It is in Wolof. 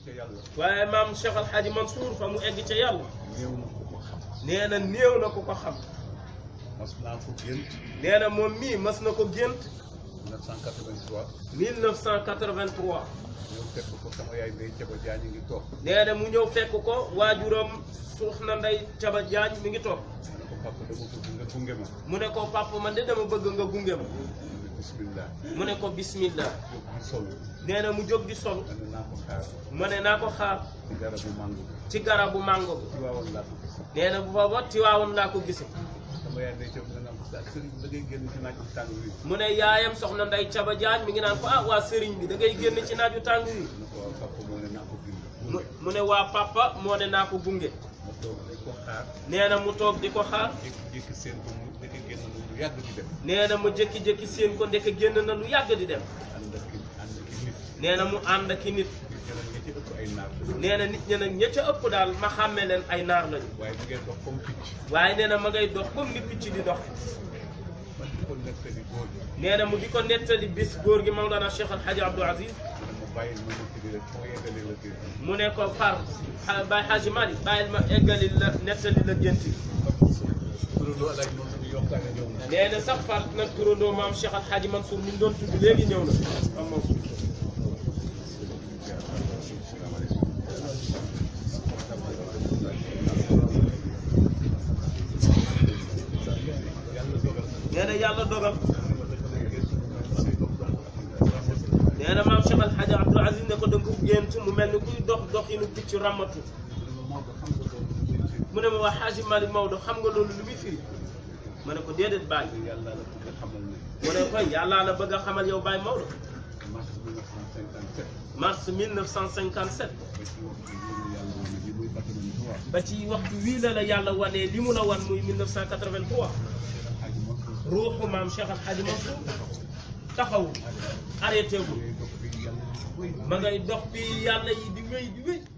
ca yàlla waaye maam Cheikh Al Hadji Mansour fa mu egg ca yàlla néew na ko ko xam nee na néew na ku ko xam mas naa ko gént nee na moom mii mas na ko gént 1983 1983 ñëw fekk ko sama yaay Ndeye Thiaba Diagne ngi toog nee na mu ñëw fekk ko waajuram soxna Ndey Caba Jaañ mi ngi toog ma ne ko papa dama bëgg nga gunge ma mu ne ko papa man de dama bëgg nga gunge ma mu ne bismillah mu ne ko bismillah jóg di sol nee na mu jóg di sol ma ne naa ko xaar mu ne naa ko xaar ci garabu mango bi ci garabu mango bi ci waawoon laa ko gis nee na bu booba Tiwaawoon laa ko gise sama yaay Ndeye Thiaba nga naan ko daal sëriñ da ngay génn ci naaj bu tàng wi mu ne yaayam soxna Ndey Caba Jaañ mi ngi naan ko ah waa sëriñ bi da ngay génn ci naaju tàng wi mu ne ko waaw papa moo ne naa ko bind mu mu ne waa papa moo ne naa ko gunge ma toog di ko xaar nee na mu toog di ko xaar jékki-jékki seen ko mu nekk génn na lu yàgg di dem nee na mu jékki-jékki seen ko ndeke génn na lu yàgg di dem ànd ak ànd ak nit nee na mu ànd ak i nit ñu jëlal ñi ci ëpp ay naar nee na nit ñi nag ña ca ëpp daal ma xàmme leen ay naar lañu waaye bu ngeen dox comme picc waaye nee na ma ngay dox comme ni picc di dox man di ko nettali góor gi nee na mu di ko nettali bis góor gi Mawlana Cheikh Al Hadji Abdou Aziz mu ne ma bàyyil ma nettali rek foo yeggalee la génn mu ne ko far xa- Baye Hadji Malick bàyyil ma eggali la nettali la gént gi turandoo alaaj moom suñu yokkaane ñëw na nee na sax far nag turandoo maam Cheikh Al Hadji Mansour mi ñu doon tudd léegi ñëw na am Mansour nee na yàlla dogal nee na maam Cheikh Al Hadji Abdou Aziz ne ko da nga ko gént mu mel ni kuy dox doxinu picc ràmmatu mu ne ma waa Hadji Malick Maodo xam nga loolu lu muy firi ma ne ko déedéet Baye yàlla la bëgg a xamal ne mu ne koy yàllaa la bëgg a xamal yow Baye Maodo mars 1957 mars 1957 ba ci waxtu yi yàlla wane ba ci waxtu wii la la yi muy fàttali ñu ko wax yàlla wanee li mu la wan muy 1983 xaaji Mansour ruuxu maam Cheikh Al Hadji Mansour taxawu arrêté gu ngay dox bi yàlla di koy ma ngay dox bi yàlla yi di wéy di wéy